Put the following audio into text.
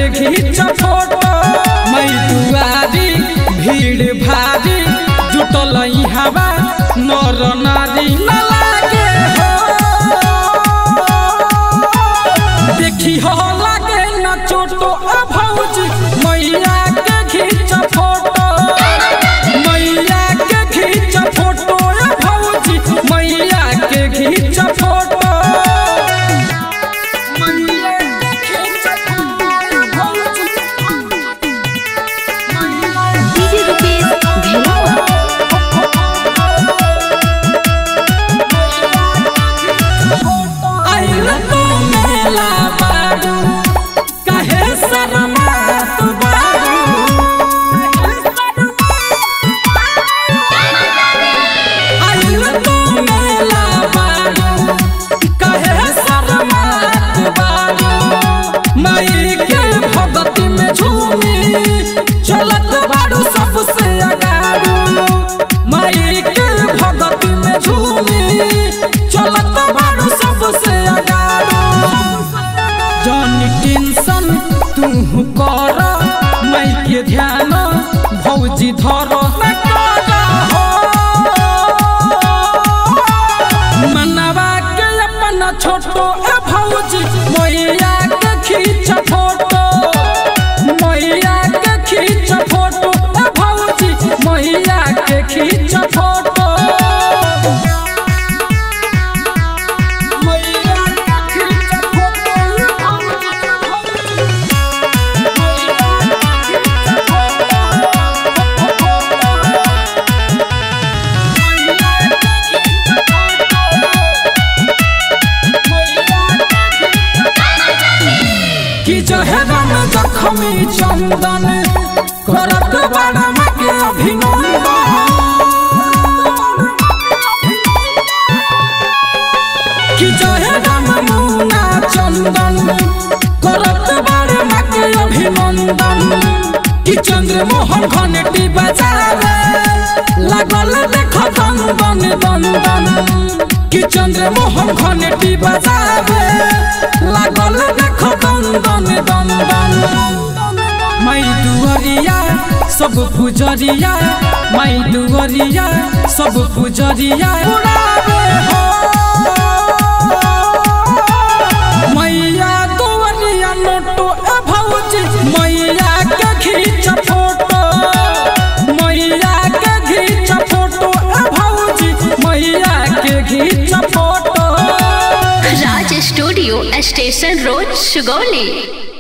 के घींच फोटो मैं दुआरी भीड़ भारी जुटल हवा नर नारी न लागे हो देखी हो लागे न चोटो आ भौजी मैया के घींच फोटो मैया के घींच फोटो आ भौजी मैया के घींच फोटो मैया के घींच फोटो आ भौजी डीजे रुपेश भेलवा आइल तो मेला बारू कहे शर्मात बारू आइल तो मेला बारू कहे शर्मात बारू माई के भगती में झूमी चलत बारू सबसे अगारू माई के भगती में झूमी चलत बारू सबसे अगारू जन टेंशन तू कर मैं के ध्यान भौजी धर न कर हो मनवा के अपना छोटो ए भौजी मैया के खींच फोटो मैया के खींच फोटो ए भौजी मैया के खींच फोटो मैया के खींच फोटो ए भौजी कि जो है रम जखमी चंदन करत बड़ा के अभिनंदन कि जो है रम मुना चंदन करत बड़ा के अभिनंदन कि चंद्र मोहन घंटी बजावे लागल देख दन दन दन कि चंद्र मोहन घंटी बजावे लागल देख दन दन दन दन मैं दुअरिया सब पुजरिया मैं दुअरिया सब पुजरिया उड़ावे हो मैया दुअरिया नोटो ए भौजी मैया के खींच फोटो मैया के खींच फोटो ए भौजी मैया के खींच photo Raj studio station road Sugauli